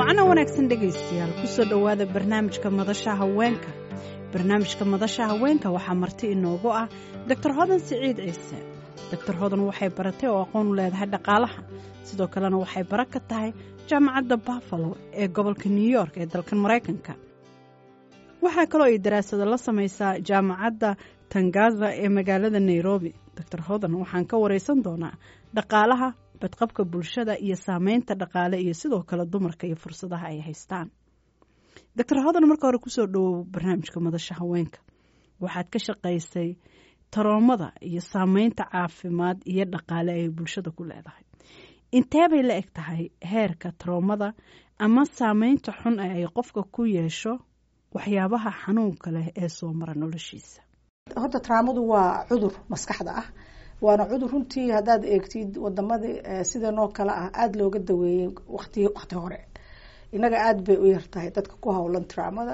wacana wanaagsan dhegaystayaal kusoo dhowaada barnaamijka madasha haweenka barnaamijka madasha haweenka waxaa marti inoogu ah doctor hodan siciid ciise doctor hodan waxay baratay oo aqoon u leedahay dhaqaalaha sidoo kalena waxay bara ka tahay jaamacadda buffalo ee gobolka new york ee dalkan maraykanka waxaa kaloo ay daraasado la samaysaa jaamacadda tangaza ee magaalada nairobi doctor hodan waxaan ka wareysan doonaa dhaqaalaha badqabka bulshada iyo saameynta dhaqaale iyo sidoo kale dumarka iyo fursadaha ay haystaan doctor hodan marka hore kusoo dhawow barnaamijka madasha haweenka waxaad ka shaqaysay taroomada iyo saameynta caafimaad iyo dhaqaale ay bulshada ku leedahay intee bay la eg tahay heerka taroomada ama saameynta xun ee ay qofka ku yeesho waxyaabaha xanuunka leh ee soo mara noloshiisa horta taraamadu waa cudur maskaxda ah waana cudur runtii haddaad eegtid wadamadii sidanoo kale ah aada looga daweeyey wati wakti hore inaga aada bay u yartahay dadka ku howlan taraamada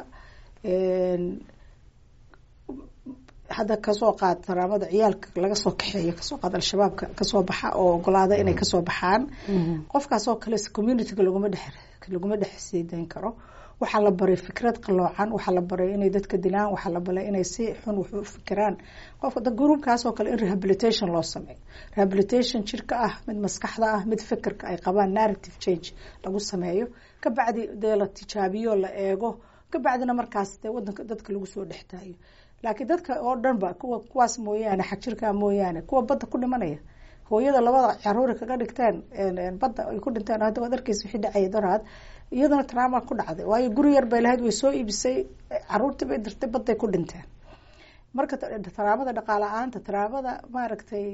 hadda kasoo qaad taraamada ciyaalka laga soo kaxeeyo kasoo qaad al-shabaabka kasoo baxa oo ogolaada inay kasoo baxaan qofkaasoo kale communityga laguma dhex laguma dhex siideyn karo waxaa la baray fikrad qaloocan waxaa la baray inay dadka dilaan waxaa la baray inay si xun wax u fikiraan qofka gruubkaasoo kale in rehabilitation loo sameeyo rehabilitation jirka ah mid maskaxda ah mid fikirka ay qabaan narrative change lagu sameeyo kabacdi dee la tijaabiyo la eego kabacdina markaas dee wadanka dadka lagu soo dhextaayo laakiin dadka oo dhan ba kuwa kuwaas mooyaane xag jirkaa mooyaane kuwa badda ku dhimanaya hooyada labada caruuri kaga dhigteen badda ay ku dhinteen hadda waad arkeysa wixii dhacaya doraad iyadana trauma ku dhacday waayo guri yar bay lahayd way soo iibisay caruurtii bay dirtay badday ku dhinteen marka taraamada dhaqaala-aanta taraamada maaragtay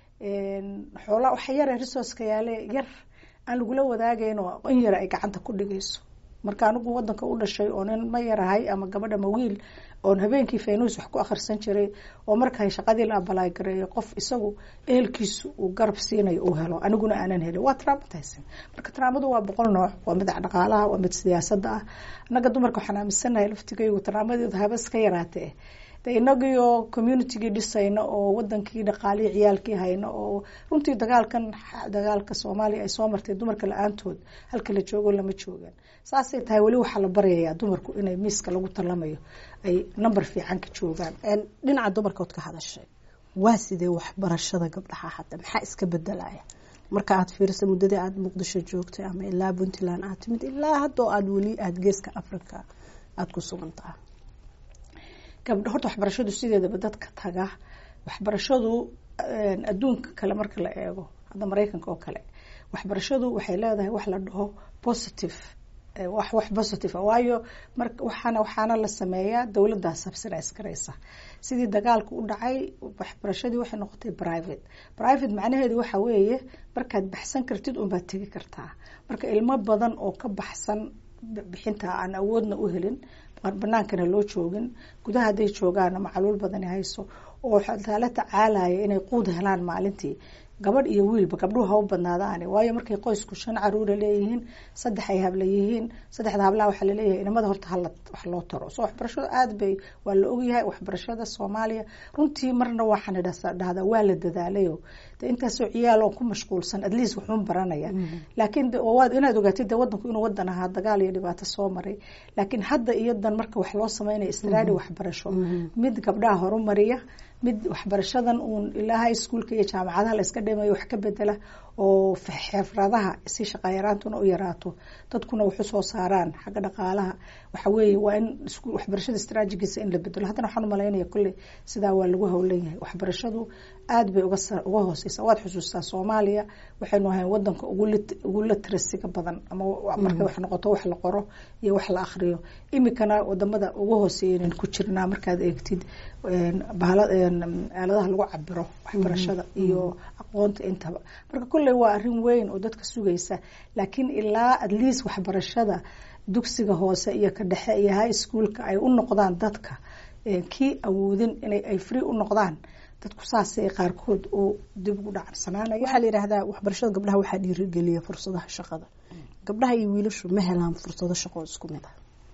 xoola waxa yare resourceka yaale yar aan lagula wadaagayn oo in yara ay gacanta ku dhigayso marka anigu wadanka u dhashay oo nin ma yarahay ama gabadha ma wiil oon habeenkii faynuus wax ku akhrisan jiray oo marka shaqadii la abalaay gareeyo qof isagu ehelkiisu uu garab siinayo uu helo aniguna aanan helin waa traumatizing marka traamadu waa boqol nooc waa mid dhaqaalaha waa mid siyaasada ah annaga dumarka waxaan aaminsanahay laftigaygu traamadeedu haba iska yaraatee de inagii oo communitygii dhisayno oo wadankii dhaqaalihii ciyaalkii hayno oo runtii dagaalkan dagaalka soomaaliya ay soo martay dumarka la-aantood halka la joogo lama joogaan saasay tahay weli waxaa la baryayaa dumarku inay miiska lagu talamayo ay number fiican ka joogaan dhinaca dumarkood ka hadashay waa sidee waxbarashada gabdhaha hadda maxaa iska bedelaya marka aad fiirisa muddadii aada muqdisho joogtay ama ilaa puntland aad timid ilaa haddoo aada weli aada geeska africa aada ku sugan taha gabdho horta waxbarashadu sideedaba dadka taga waxbarashadu adduunka kale marka la eego hadda maraykanka oo kale waxbarashadu waxay leedahay wax la dhaho positive wax wax positive waayo mar waxaana waxaana la sameeyaa dowladdaa subsidize garaysa sidii dagaalku u dhacay waxbarashadii waxay noqotay private private macnaheedu waxa weeye markaad baxsan kartid unbaad tegi kartaa marka ilmo badan oo ka baxsan bixinta aan awoodna u helin banaankana loo joogin gudaha hadday joogaana macluul badani hayso oo la tacaalaya inay quud helaan maalintii gabadh iyo wiilba gabdhuhu ha u badnaadaani waayo markay qoysku shan caruura leeyihiin saddex ay habla yihiin saddexda hablaha waxaa laleeyahay inamada horta hala wax loo taro so waxbarashada aada bay waa la ogyahay waxbarashada soomaaliya runtii marna waxaan dhahdaa waa la dadaalayo de intaasoo ciyaal ku mashquulsan at least waxuun baranaya laakiin waad inaad ogaatid de wadanku inuu wadan ahaa dagaal iyo dhibaato soo maray laakiin hadda iyo dan marka wax loo sameynaya istraadi waxbarasho mid gabdhaha horumariya mid waxbarashadan uun ilaa high schoolka iyo jaamacadaha la iska dhimayo wax ka bedela oo xeefradaha si shaqayaraantuna u yaraato dadkuna wax usoo saaraan xagga dhaqaalaha waxa weeye waa in waxbarashada istraajigiisa in la bedelo haddana waxaan umalaynaya kolley sidaa waa lagu howlan yahay waxbarashadu aada bay uga uga hooseysa waad xusuustaa soomaaliya waxaynu ahayn wadanka ugu latrasiga badan ama markay wax noqoto wax la qoro iyo wax la akriyo imikana wadamada uga hooseeya ku jirnaa markaad eegtid aaladaha lagu cabiro waxbarashada iyo aqoonta intaba marka kolley waa arrin weyn oo dadka sugaysa laakiin ilaa at least waxbarashada dugsiga hoose iyo ka dhexe iyo high schoolka ay u noqdaan dadka kii awoodin inay ay free u noqdaan dadku saasay qaarkood oo dib ugu dhacarsanaanaya waxaa la yidhaahdaa waxbarashada gabdhaha waxaa dhiirigeliya fursadaha shaqada gabdhaha iyo wiilashu ma helaan fursado shaqo isku mid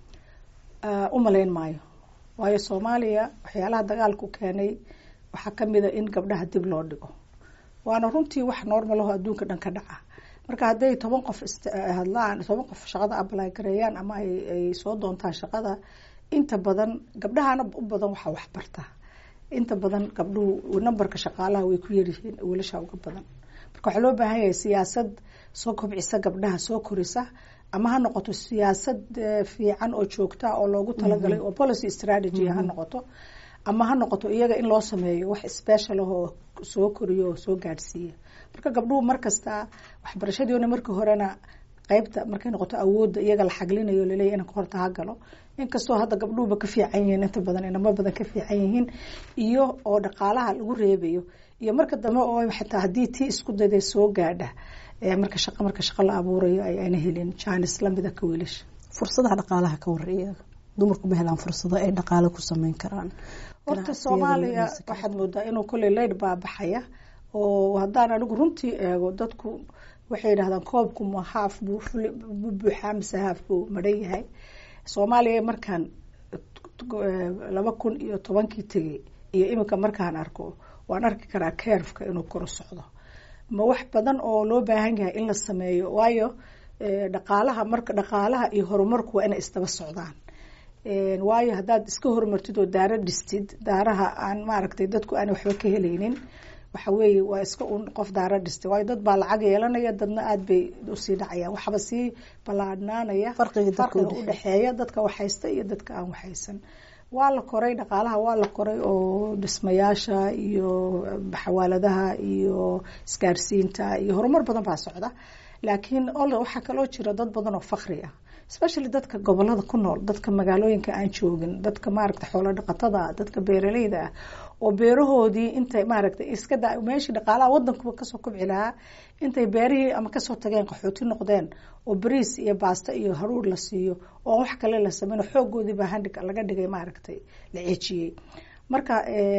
ah u malayn maayo waayo soomaaliya waxyaalaha dagaalku keenay waxaa kamid a in gabdhaha dib loo dhigo waana runtii wax normalaho adduunka dhan ka dhaca marka hadday toban qof hadlaan toban qof shaqada ablay gareeyaan ama ay soo doontaan shaqada inta badan gabdhahana u badan waxaa waxbarta inta badan gabdhuhu numberka shaqaalaha way ku yaryihiin wiilasha uga badan marka waxaa loo baahan yahay siyaasad soo kobcisa gabdhaha soo korisa ama ha noqoto siyaasad fiican oo joogta oo loogu talagalay oo policy strategy ha noqoto ama ha noqoto iyaga in loo sameeyo wax special ah oo soo koriyo oo soo gaadhsiiya marka gabdhuhu markasta waxbarashadiina markii horena qeybta markay noqoto awoodda iyaga la xaglinayo laleeyahy inanka horta ha galo inkastoo hadda gabdhuhuba ka fiican yihiin inta badan inamo badan ka fiican yihiin iyo oo dhaqaalaha lagu reebayo iyo marka dambe oo xataa haddii tii isku dayday soo gaadha marka shaqa marka shaqa la abuurayo ay ayna helin jaanis lamida ka wiilasha fursadaha dhaqaalaha ka wareeya dumarku ma helaan fursado ay dhaqaale ku sameyn karaan horta soomaaliya waxaad moodaa inuu kolley leyd baabaxaya oo haddaan anigu runtii eego dadku waxay yidhahdaan koobku ma haaf buu buuxaa mise haaf buu madhan yahay soomaaliya markaan laba kun iyo tobankii tegey iyo iminka markaan arko waan arki karaa keerfka inuu koro socdo ma wax badan oo loo baahan yahay in la sameeyo waayo dhaqaalaha marka dhaqaalaha iyo horumarku waa inay isdaba socdaan waayo haddaad iska horumartid oo daaro dhistid daaraha aan maaragtay dadku aan waxba ka helaynin waxa weeye waa iska un qof daaro dhistay waayo dad baa lacag yeelanaya dadna aada bay usii dhacayaan waxba sii ballaadhnaanaya farqiga udhexeeya dadka waxhaysta iyo dadka aan waxhaysan waa la koray dhaqaalaha waa la koray oo dhismayaasha iyo xawaaladaha iyo isgaarsiinta iyo horumar badan baa socda laakiin waxaa kaloo jira dad badan oo fakri ah especially dadka gobolada ku nool dadka magaalooyinka aan joogin dadka maaragta xoolo dhaqatada dadka beeraleyda ah oo beerahoodii intay maaragtay iska da meeshii dhaqaalaha wadankuba kasoo kobci lahaa intay beerihii ama kasoo tageen qaxooti noqdeen oo bariis iyo baasto iyo haruur la siiyo oo wax kale la sameyn xoogoodiiba handhig laga dhigay maaragtay la ceejiyey marka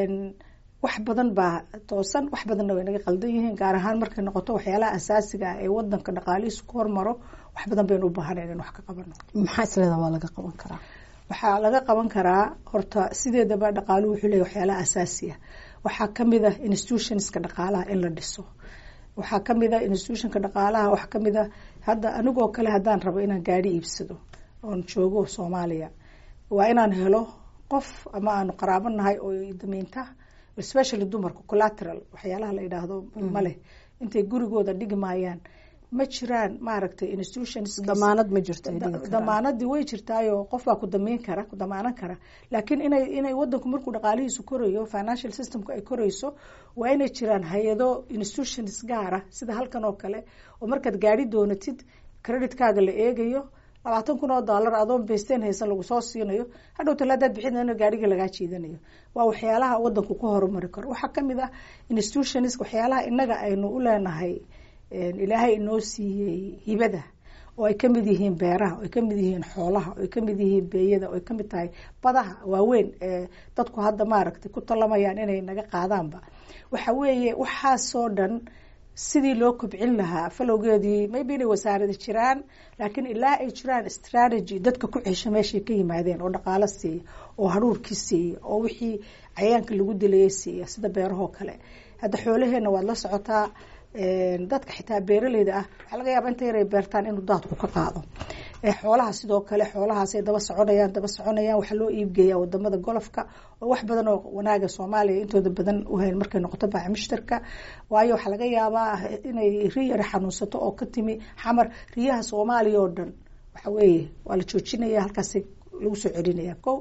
wax badan baa toosan wax badanna way naga qaldan yihiin gaar ahaan markay noqoto waxyaalaha asaasiga ah ee wadanka dhaqaalihiisu ku hormaro wax badan baynu u baahanayn in wax ka qabano maxaa isleedaha waa laga qaban karaa waxaa laga qaban karaa horta sideedaba dhaqaaluhu wuxuu leeyahy waxyaalaha asaasiya waxaa kamid ah institutionska dhaqaalaha in la dhiso waxaa kamid ah institutionka dhaqaalaha waxaa kamid ah hadda anigoo kale haddaan rabo inaan gaari iibsado oon joogo soomaaliya waa inaan helo qof ama aanu qaraabo nahay oo damiinta especially dumarka collateral waxyaalaha la yidhaahdo maleh intay gurigooda dhigi maayaan ma jiraan maaragtay institutions damaanad ma jirto damaanadii way jirtaayo qof baa ku damiin kara ku damaanan kara laakiin inay inay wadanku markuu dhaqaalihiisu korayo financial systemku ay korayso waa inay jiraan hay-ado institutions gaara sida halkan oo kale oo markaad gaari doonatid creditkaaga la eegayo labaatan kun oo dollar adoon baysteen haysan lagu soo siinayo hadhow talaadaad bixin gaariga lagaa jiidanayo waa waxyaalaha wadanku ku horumari karo waxaa kamid ah institutions waxyaalaha inaga aynu u leenahay ilaahay inoo siiyey hibada oo ay kamid yihiin beeraha oo ay kamid yihiin xoolaha oo ay kamid yihiin beeyada oo ay kamid tahay badaha waaweyn ee dadku hadda maaragtay ku talamayaan inay naga qaadaanba waxa weeye waxaasoo dhan sidii loo kobcin lahaa falowgeedii maybe inay wasaarada jiraan laakiin ilaa ay jiraan strategy dadka ku cesha meeshay ka yimaadeen oo dhaqaalo siiya oo haruurkii siiya oo wixii cayaanka lagu dilayay siiya sida beerahoo kale hadda xoolaheena waad la socotaa dadka xitaa beeraleyda ah waxaa laga yaaba inta yaray beertaan inuu daadku ka qaado xoolaha sidoo kale xoolahaasay daba soconayaan daba soconayaan waxaa loo iibgeeyaa wadamada golofka oo wax badan oo wanaaga soomaaliya intooda badan uhayn markay noqoto baaca mushtarka waayo waxaa laga yaabaa inay ri yara xanuunsato oo ka timi xamar riyaha soomaaliya oo dhan waxa weeye waa la joojinaya halkaas lagu soo celinaya ko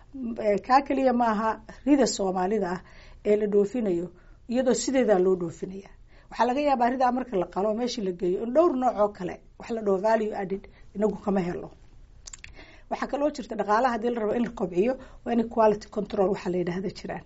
kaa keliya maaha rida soomaalida ah ee la dhoofinayo iyadoo sideedaa loo dhoofinaya waxaa laga yaabaa ridaa marka la qalo meeshii la geeyo in dhowr nooc oo kale wax la dhaho value added inagu kama helo waxaa kaloo jirta dhaqaalaha hadii la rabo in la kobciyo waa in quality control waxaa la yidhahda jiraan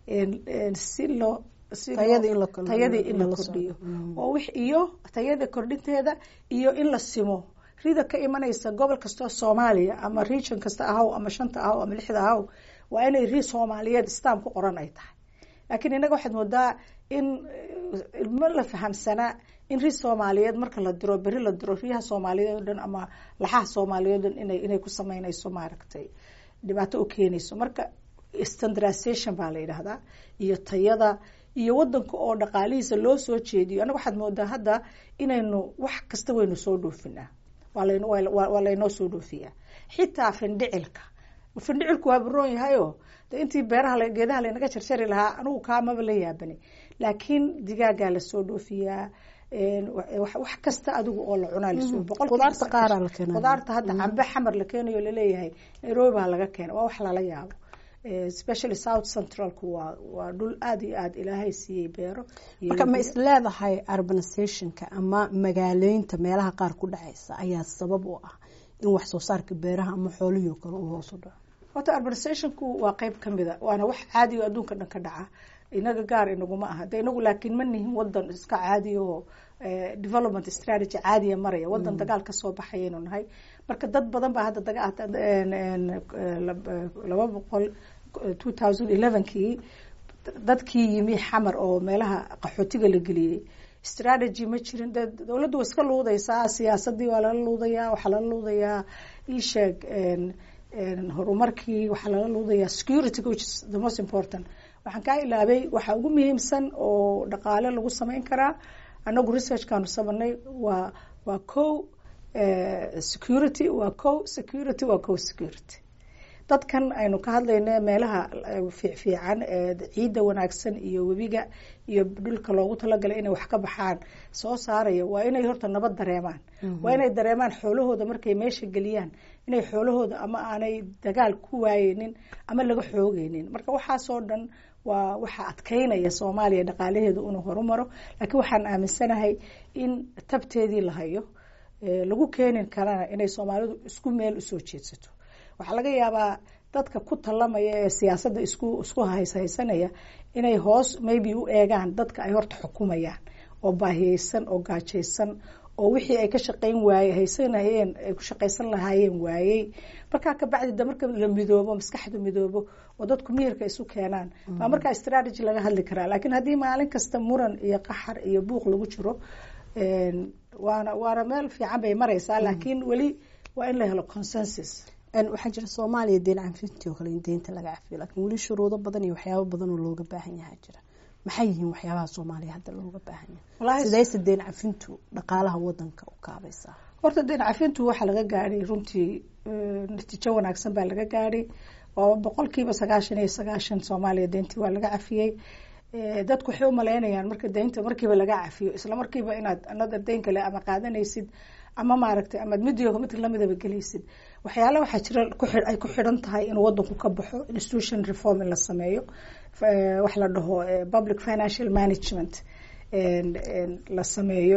si loo tayadii in la kordhiyo oo wix iyo tayada kordhinteeda iyo in la simo rida ka imanaysa gobol kastoo soomaaliya ama region kasta ahaw ama shanta ahaw ama lixda ahaw waa inay ri soomaaliyeed stam ku qoran ay tahay laakiin innaga waxaad moodaa in ma la fahamsanaa in ri soomaaliyeed marka la diro beri la diro riyaha soomaaliyeed oo dhan ama laxaha soomaaliyeed o dhan ina inay ku sameynayso maaragtay dhibaato u keenayso marka standardization baa la yidhaahdaa iyo tayada iyo wadanka oo dhaqaalihiisa loo soo jeediyo anaga waxaad moodaa hadda inaynu wax kasta waynu soo dhoofinaa waa laynoo soo dhoofiyaa xitaa findhicilka findhicilku waa baroon yahayo de intii beeraha geedaha laynaga jarjari lahaa anigu kaamaba la yaabani laakiin digaagaa lasoo dhoofiyaa wax kasta adigu oo la cunaa lasoo qudaarta qaara la keena qudaarta hadda cambe xamar la keenayo laleeyahay nairobi baa laga keena waa wax lala yaabo especially south centralku waa waa dhul aada iyo aada ilaahay siiyey beero marka ma is leedahay urbanizationka ama magaaleynta meelaha qaar ku dhexeysa ayaa sabab u ah in wax soo saarka beeraha ama xoolihii kale uu hoos u dhaco horta urbanizationku waa qeyb kamida waana wax caadi o adduunka dhan ka dhaca inaga gaar inaguma aha de inagu laakiin ma nihin wadan iska caadiya oo development strategy caadiya maraya wadan dagaal kasoo baxayaynu nahay marka dad badan baa hadda laba boqol two thousand elevenkii dadkii yimi xamar oo meelaha qaxootiga la geliyey strategy ma jirin de dowladdu waa iska luudaysaa siyaasadii waa lala luudayaa waxaa lala luudayaa isheeg horumarkii waxaa lala luudayaa security which is the most important waxaan kaa ilaabay waxaa ugu muhiimsan oo dhaqaale lagu sameyn karaa anagu researchkaanu sameynay waa waa co security waa co security waa co security dadkan aynu ka hadlayna meelaha fiicfiican ciidda wanaagsan iyo webiga iyo dhulka loogu talagalay inay wax ka baxaan soo saaraya waa inay horta nabad dareemaan waa inay dareemaan xoolahooda markay meesha geliyaan inay xoolahooda ama aanay dagaal ku waayeynin ama laga xoogeynin marka waxaasoo dhan waa waxaa adkeynaya soomaaliya dhaqaalaheedu inuu horumaro laakiin waxaan aaminsanahay in tabteedii la hayo lagu keenin karana inay soomaalidu isku meel usoo jeedsato waxaa laga yaabaa dadka ku talamaya ee siyaasadda isku isku hayshaysanaya inay hoos maybe u eegaan dadka ay horta xukumayaan oo baahiyeysan oo gaajaysan oo wixii ay ka shaqeyn waaye haysanayeen ay ku shaqaysan lahaayeen waayey markaa kabacdi da marka la midoobo maskaxda midoobo oo dadku miyirka isu keenaan baa markaa strategy laga hadli karaa laakiin haddii maalin kasta muran iyo qaxar iyo buuq lagu jiro waana waana meel fiican bay mareysaa laakiin weli waa in la helo consensus waxaa jira soomaaliya deen cafintii oo kale in deynta laga cafiyo laakiin weli shuruudo badan iyo waxyaabo badan oo looga baahan yahaa jira maxay yihiin waxyaabaha soomaaliya hadda looga baahan yahay sidayse deen cafintu dhaqaalaha wadanka u kaabaysaa horta deen cafintu waxaa laga gaadhay runtii natiijo wanaagsan baa laga gaadhay oo boqolkiiba sagaashan iyo sagaashan soomaaliya deyntii waa laga cafiyey dadku waxay u maleynayaan marka deynta markiiba laga cafiyo isla markiiba inaad another deyn kale ama qaadanaysid ama maaragtay amaad midiyo mid lamidaba gelaysid waxyaala waxaa jira ay ku xidhan tahay inuu wadanku ka baxo institution reform in la sameeyo wax la dhaho public financial management la sameeyo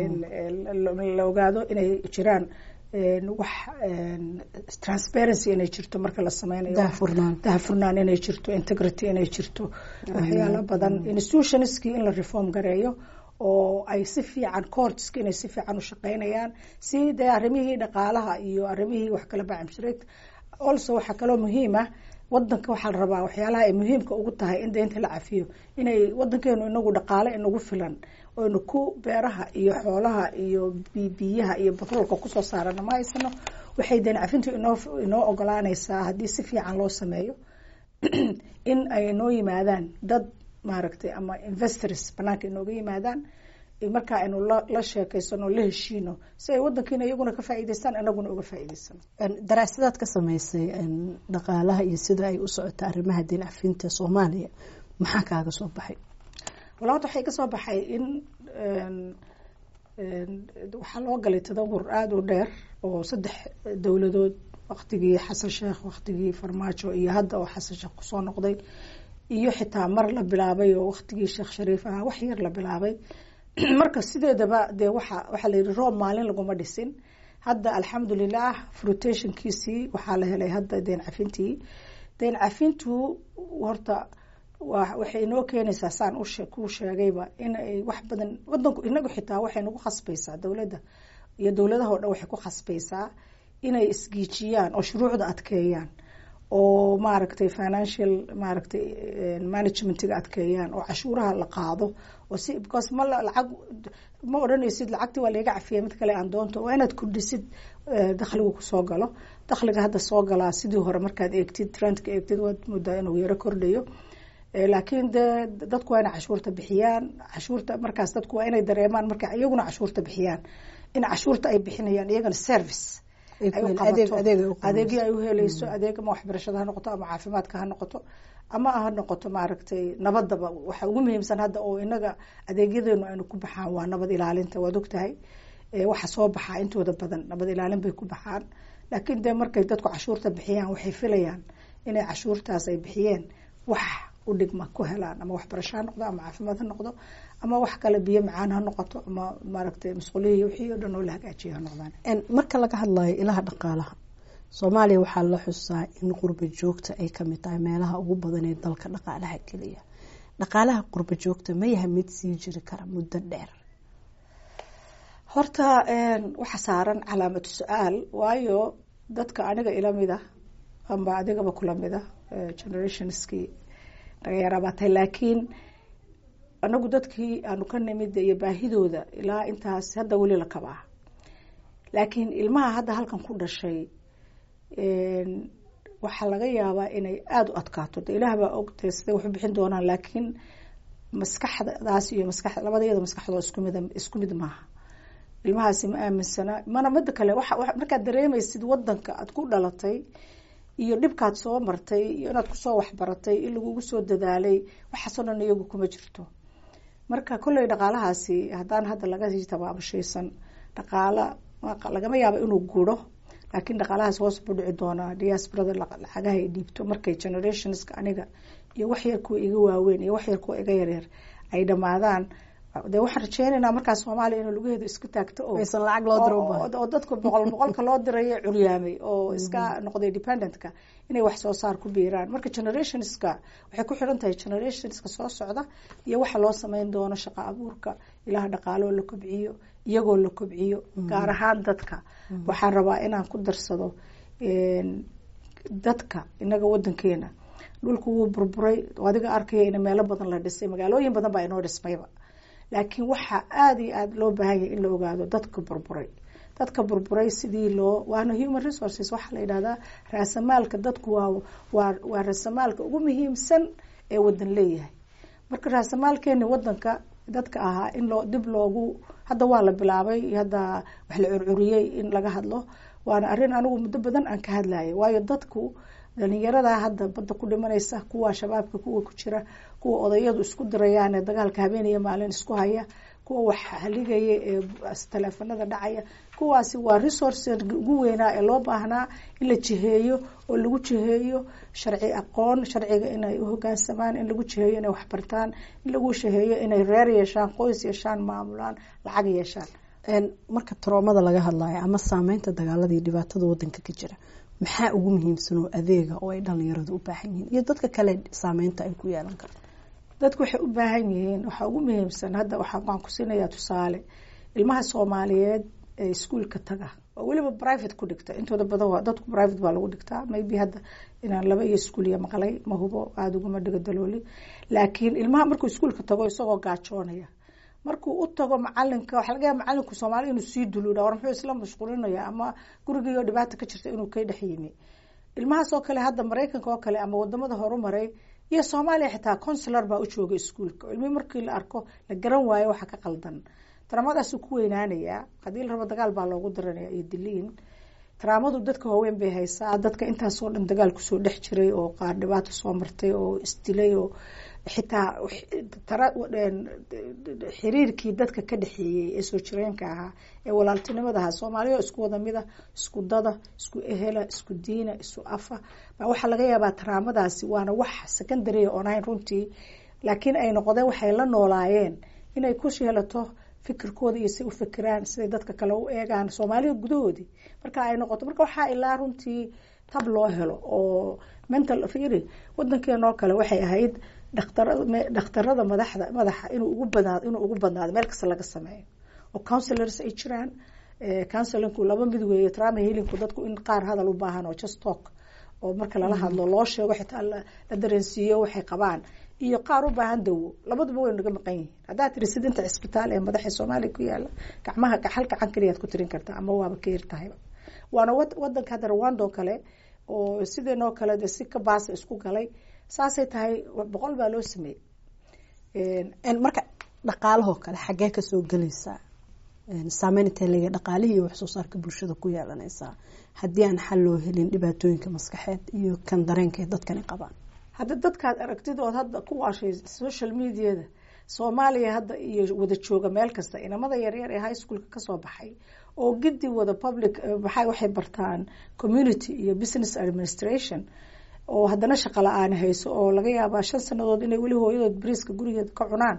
la ogaado inay jiraan wax transparency inay jirto marka la sameynayo dahafurnaan inay jirto integrity inay jirto waxyaalo badan institutionskii in la reform gareeyo oo ay si fiican courtska inay si fiican u shaqeynayaan si dee arrimihii dhaqaalaha iyo arrimihii wax kala bacamshireed also waxaa kaloo muhiim ah wadanka waxaa la rabaa waxyaalaha ay muhiimka ugu tahay in deynta la cafiyo inay wadankeenu inagu dhaqaale inagu filan oynu ku beeraha iyo xoolaha iyo biyaha iyo batroolka kusoo saarana ma haysano waxay deen cafintu inoo inoo ogolaaneysaa haddii si fiican loo sameeyo in ay inoo yimaadaan dad maaragtay ama investors banaanka inooga yimaadaan markaa aynu la sheekeysano la heshiino si ay wadankiina iyaguna ka faa'iideystaan anaguna uga faa'iideysano daraasadaad ka sameysay dhaqaalaha iyo sida ay u socota arrimaha deen cafinta soomaaliya maxaa kaaga soo baxay wala horta waxay ka soo baxay in waxaa loo galay tadawur aada u dheer oo saddex dowladood waktigii xasan sheekh waktigii farmaajo iyo hadda oo xasan sheekh kusoo noqday iyo xitaa mar la bilaabay oo waktigii sheekh shariif ahaa wax yar la bilaabay marka sideedaba dee waxa waxaa la yihi roob maalin laguma dhisin hadda alxamdulilah frutationkiisii waxaa la helay hadda deen cafintii deen cafintu horta waxay inoo keenaysaa saan kuu sheegayba inay wax badan wadanku inagu xitaa waxay nagu khasbaysaa dowladda iyo dowladaha o dhan waxay ku khasbaysaa inay isgiijiyaan oo shuruucda adkeeyaan oo maaragtay financial maaragtay managementiga adkeeyaan oo cashuuraha la qaado oo si because ma lacag ma odhanaysid lacagtii waa laga cafiyay mid kale aan doonto waa inaad kordhisid dakhligu kusoo galo dakhliga hadda soo galaa sidii hore markaad eegtid trendka eegtid waad moodaa inuu yaro kordhayo laakiin dee dadku waa inay cashuurta bixiyaan cashuurta markaas dadku waa inay dareemaan marka iyaguna cashuurta bixiyaan in cashuurta ay bixinayaan iyagana service adeegii ay uhelayso adeeg ama waxbarashada ha noqoto ama caafimaadka ha noqoto ama ha noqoto maaragtay nabadaba waxa ugu muhiimsan hadda oo inaga adeegyadeenu aynu ku baxaan waa nabad ilaalinta waad ogtahay waxa soo baxaa intooda badan nabad ilaalin bay ku baxaan laakiin dee markay dadku cashuurta bixiyaan waxay filayaan inay cashuurtaas ay bixiyeen wax u dhigma ku helaan ama waxbarasho ha noqdo ama caafimaad ha noqdo ama wax kale biyo macaan ha noqoto ama maaragtay masquulihii wixii o dhan oo la hagaajiyo ha noqdaan marka laga hadlayo ilaha dhaqaalaha soomaaliya waxaa la xusaa in qurba joogta ay kamid tahay meelaha ugu badan ee dalka dhaqaalaha geliya dhaqaalaha qurba joogta ma yahay mid sii jiri kara muddo dheer horta waxa saaran calaamatu su-aal waayo dadka aniga ilamida amba adigaba kulamida generationskii naga yaraabaatay laakiin anagu dadkii aanu ka nimid iyo baahidooda ilaa intaas hadda weli la kabaa laakiin ilmaha hadda halkan ku dhashay waxaa laga yaabaa inay aada u adkaato de ilaah baa ogtay siday waxu bixin doonaan laakiin maskaxdaas iyo maskax labadayada maskaxdoo isku mid isku mid maaha ilmahaasi ma aaminsana mana mida kale wa markaad dareemaysid wadanka aad ku dhalatay iyo dhibkaad soo martay iyo inaad kusoo waxbaratay in lagugu soo dadaalay waxaasoo dhan iyagu kuma jirto marka kolley dhaqaalahaasi haddaan hadda laga sii tabaabashaysan dhaqaala lagama yaabo inuu guro laakiin dhaqaalahaas hoos buu dhici doonaa diasporada lacagaha ay dhiibto markay generationska aniga iyo wax yar kuwa iga waaweyn iyo wax yar kuwa iga yaryar ay dhamaadaan de waxaan rajeynaynaa markaas soomaaliya inuu laguheedo isku taagto oo dadka boqol boqolka loo dirayo curyaamay oo iska noqday dependentka inay wax soo saar ku biiraan marka generationska waxay ku xiran tahay generationska soo socda iyo waxa loo sameyn doono shaqo abuurka ilaha dhaqaaloo la kobciyo iyagoo la kobciyo gaar ahaan dadka waxaan rabaa inaan ku darsado dadka inaga wadankeena dhulku wuu burburay adiga arkaya in meelo badan la dhisay magaalooyin badan baa inoo dhismayba laakiin waxaa aada iyo aada loo baahan yahay in la ogaado dadka burburay dadka burburay sidii loo waana human resources waxaa la yidhahdaa raasamaalka dadku waa waa waa raasamaalka ugu muhiimsan ee wadan leeyahay marka raasamaalkeeni wadanka dadka ahaa in loo dib loogu hadda waa la bilaabay hadda wax la curcuriyey in laga hadlo waana arrin anigu muddo badan aan ka hadlayay waayo dadku dhalinyarada hadda badda ku dhimanaysa kuwa shabaabka kuwa ku jira kuwa odayadu isku dirayaan ee dagaalka habeen iyo maalin isku haya kuwa wax haligaya ee taleefanada dhacaya kuwaasi waa resource ugu weynaa ee loo baahnaa in la jiheeyo oo lagu jiheeyo sharci aqoon sharciga inay uhogaansamaan in lagu jiheeyo inay waxbartaan in lagu jiheeyo inay reer yeeshaan qoys yeeshaan maamulaan lacag yeeshaan marka taroomada laga hadlayo ama saameynta dagaalada iyo dhibaatada wadanka ka jira maxaa ugu muhiimsan oo adeega oo ay dhalinyaradu u baahan yihiin iyo dadka kale saameynta ay ku yeelan karto dadku waxay u baahan yihiin waxaa ugu muhiimsan hadda waxaan ku siinayaa tusaale ilmaha soomaaliyeed ee iskuolka taga oo weliba private ku dhigta intooda badan waa dadku private baa lagu dhigtaa maybe hadda inaan laba iyo iskuuliya maqlay ma hubo aada uguma dhiga dalooli laakiin ilmaha markuu iskuolka tago isagoo gaajoonaya markuu u tago macalinka waxa laga yaaba macalinku soomaali inuu sii duluudha war muxuu isla mashquulinaya ama gurigiioo dhibaata ka jirta inuu ka dhex yimi ilmahaas oo kale hadda maraykanka oo kale ama wadamada horumaray iyo soomaaliya xitaa consular baa u jooga iskuolka ilmihii markii la arko la garan waayo waxa ka qaldan taraamadaasuu ku weynaanayaa haddii la rabo dagaal baa loogu daranaya iyo diliin taraamadu dadka waaweyn bay haysaa dadka intaasoo dhan dagaal kusoo dhex jiray oo qaar dhibaato soo martay oo isdilay oo xitaa xiriirkii dadka ka dhexeeyey ee soo jireenka ahaa ee walaaltinimada ahaa soomaaliya isku wada mida isku dada isku ehela isku diina isku afa baa waxaa laga yaabaa taraamadaasi waana wax secondary oon ahayn runtii laakiin ay noqdeen waxay la noolaayeen inay ku sheelato fikirkooda iyo si u fikiraan siday dadka kale u eegaan soomaaliya gudahoodii marka ay noqoto marka waxaa ilaa runtii tab loo helo oo mental firi wadankeenoo kale waxay ahayd dhakhtarada madaxda madaxa inuu ugu badnaado inuu ugu badnaado meel kasta laga sameeyo oo councilors ay jiraan counsilinku laba mid weeye trama healingku dadku in qaar hadal u baahan oo just talk oo marka lala hadlo loo sheego xitaa la dareensiiyo waxay qabaan iyo qaar u baahan dawo labaduba way naga maqan yihiin haddaad tiri sidinta cisbitaal ee madaxa soomaaliya ku yaala gacmaha hal gacan keliyaad ku tirin kartaa ama waaba ka yartahayba waana wadanka hadda rwando kale oo sideenoo kale de si ka baasa isku galay saasay tahay boqol baa loo sameeyey marka dhaqaalahoo kale xaggee kasoo gelaysaa saameyn intee leeya dhaqaalihii iyo waxsoo saarka bulshada ku yeelanaysaa haddii aan xal loo helin dhibaatooyinka maskaxeed iyo kan dareenka ee dadkani qabaan hadda dadkaad aragtidood hadda ku waashay social mediada soomaaliya hadda iyo wada jooga meel kasta inamada yaryar ee high schoolka kasoo baxay oo gidi wada public maxay waxay bartaan community iyo business administration oo haddana shaqo la-aan hayso oo laga yaabaa shan sanadood inay weli hooyadood bariiska gurigeeda ka cunaan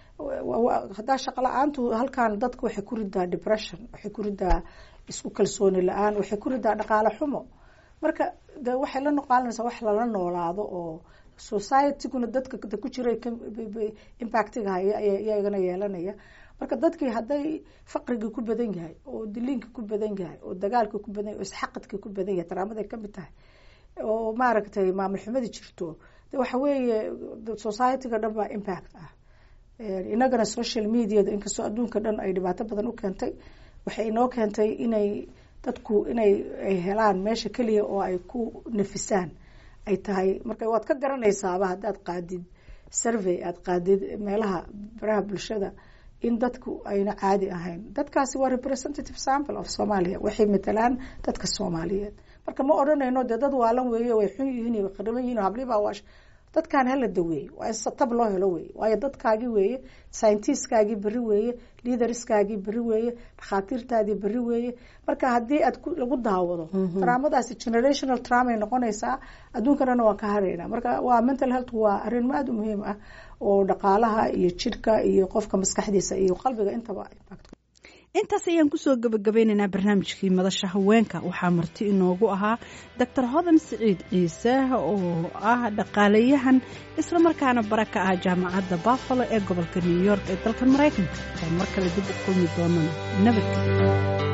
haddaa shaqo la-aantu halkan dadka waxay ku ridaa depression waxay ku ridaa isku kalsooni la-aan waxay ku ridaa dhaqaale xumo marka de waxay la noqaalinaysaa wax lala noolaado oo societyguna dadka ku jira impactiga haya iyagana yeelanaya marka dadkii hadday faqrigii ku badan yahay oo diliinka ku badan yahay oo dagaalka ku badan yahay oo isxaqadka ku badan yahay taraamaday kamid tahay oo maaragtay maamul xumadi jirto de waxa weeye societyga dhan baa impact ah inagana social mediada inkastoo adduunka dhan ay dhibaato badan u keentay waxay inoo keentay inay dadku inay ay helaan meesha keliya oo ay ku nafisaan ay tahay marka waad ka garanaysaaba haddaad qaadid survey aada qaadid meelaha baraha bulshada in dadku ayna caadi ahayn dadkaasi waa representative sample of somalia waxay matalaan dadka soomaaliyeed marka ma odhanayno dee dad waalan weeye way xun yihiin way qariban yihin hablibaa waash dadkaan hala daweeye waa in tab loo helo weeye waayo dadkaagii weeye scientiskaagii berri weeye leaderskaagii berri weeye dhakhaatiirtaadii berri weeye marka haddii aad lagu daawado taraamadaasi generational traumay noqonaysaa adduunkanana waan ka haraynaa marka waa mental health waa arrin aada u muhiim ah oo dhaqaalaha iyo jidhka iyo qofka maskaxdiisa iyo qalbiga intaba impact intaas ayaan kusoo gabagabeynaynaa barnaamijkii madasha haweenka waxaa marti inoogu ahaa doctor hodan siciid ciise oo ah dhaqaalayahan islamarkaana bara ka ah jaamacadda buffalo ee gobolka new york ee dalka maraykanka oo mar kale dib u kulmi doonana nabadgelyo